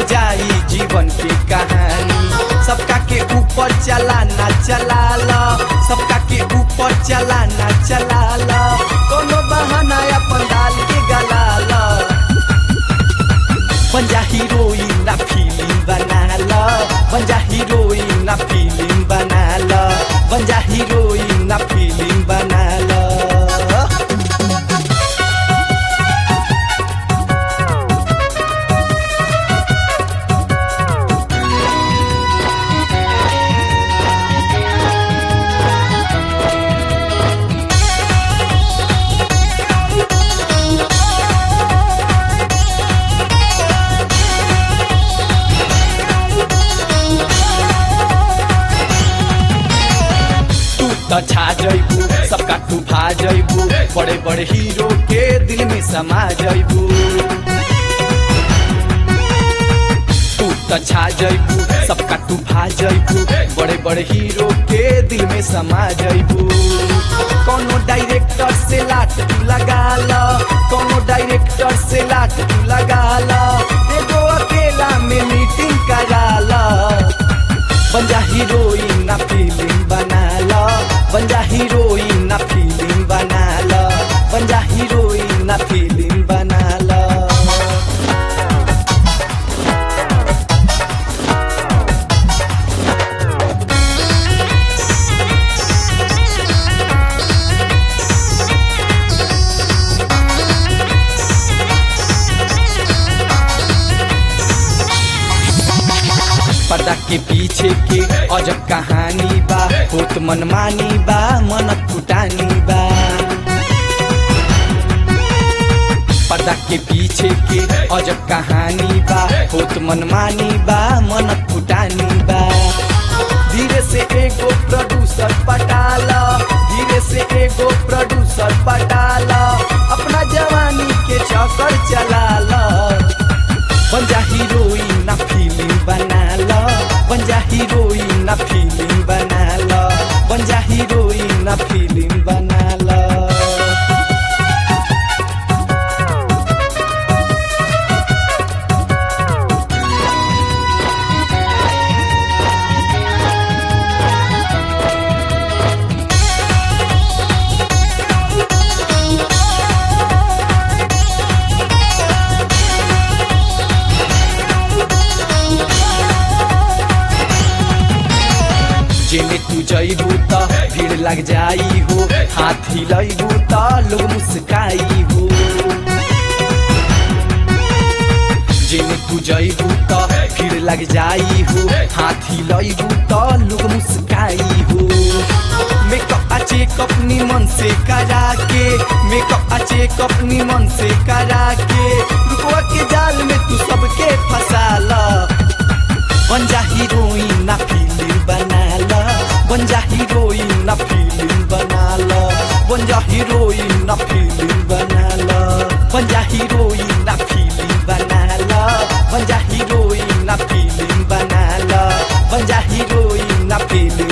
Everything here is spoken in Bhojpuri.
जाई जीवन की कहानी सबका के ऊपर चला ना चला ला सबका के ऊपर चला ना चला ला कोनो बहाना अपन डाल के गला ला बन जा हीरोइन ना फिल्म बना ला बन जा हीरोइन ना फिल्म बना ला बन जा हीरोइन ना फिल्म बना ला तू त छा जैबू सबका तू भा जैबू बड़े बड़े हीरो के दिल में समा जैबू तू त छा जैबू सबका तू भा जैबू बड़े बड़े हीरो के दिल में समा जैबू कोनो डायरेक्टर से लाट तू लगा ला कोनो डायरेक्टर से लाट तू लगा ला एगो अकेला में मीटिंग करा ला बन जा हीरोइन ना फिल्म बना ला बन जा हीरोइन ना फिल्म बना ला बन जा हीरोइन ना फिल्म बना ला पर्दा के पीछे के अजब कहानी बा होत मनमानी बा मन फुटानी बा पर्दा के पीछे के अजब कहानी बा होत मनमानी बा मन फुटानी बा धीरे से एगो प्रोड्यूसर पटाला धीरे से एगो प्रोड्यूसर पटाला अपना जवानी के चक्कर चलाला बन जा हीरोइन ना फिल्म बना ला बन जा हीरोइन ना फिल्म बना ला बन जा हीरोइन ना फिल्म बना ला जेने तू जइबू त भीड़ लग जाई हो हाथ हिलैबू त लोग मुस्काई हो जेने तू जइबू त भीड़ लग जाई हो हाथ हिलैबू त लोग मुस्काई हो मेकअप आ चेकअप निमन से करा के मेकअप आ चेकअप निमन से करा के रुकवा के जाल में तू सबके फंसा ला बन जा हीरोइन ना फिल्म बना ला बन जा हीरोइन ना फिल्म बना ला बन जा हीरोइन ना फिल्म बना ला बन जा हीरोइन ना फिल्म बना ला बन जा हीरोइन ना फिल्म बना ला बन जा हीरोइन ना फिल्म